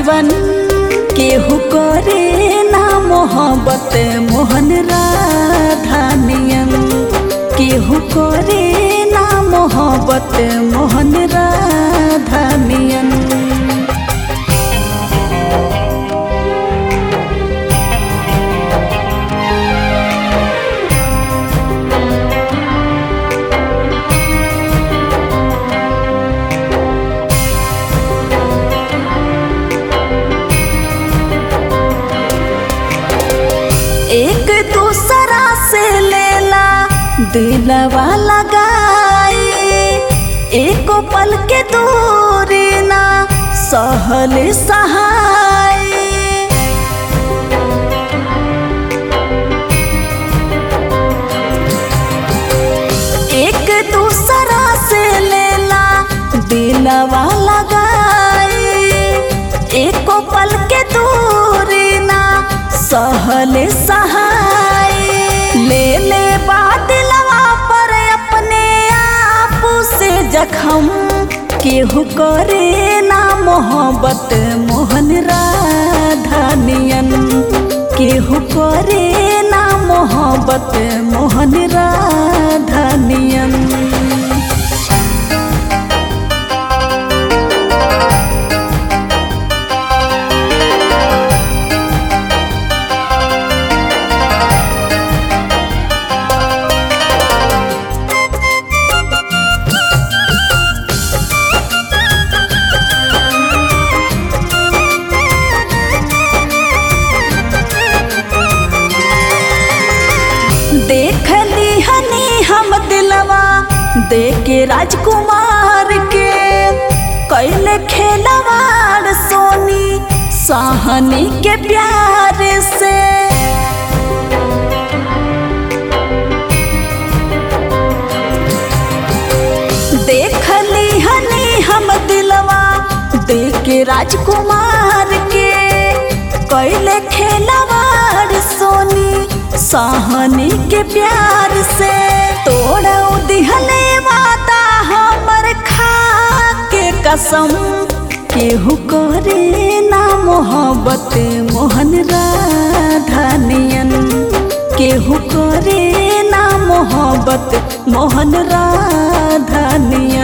जीवन केहू करे ना मोहब्बत मोहन राधा नियन केहू करे ना मोहब्बत मोहन राधा नियन एक दूसरा से लेला दिलवा लगाई एक पल के दूरी ना सहल सहाय एक दूसरा से लेला दिलवा लगाई एक पल के दूरी ना सहल सहाय ले ले बादलवा पर अपने आप से जखम केहू करे ना मोहब्बत मोहन राधा नियन केहू करे ना मोहब्बत मोहन राधा नियन देख ली हनी हम दिलवा देके राजकुमार के कैले खेलवाड़ सोनी साहनी के प्यार से देख ली हनी हम दिलवा देके राजकुमार के कैले खेलवाड़ सोनी साहनी के प्यार से तोड़ दिहले वादा हमर खा के कसम केहू करे ना मोहब्बत मोहन राधा नियन केहू करे ना मोहब्बत मोहन राधा नियन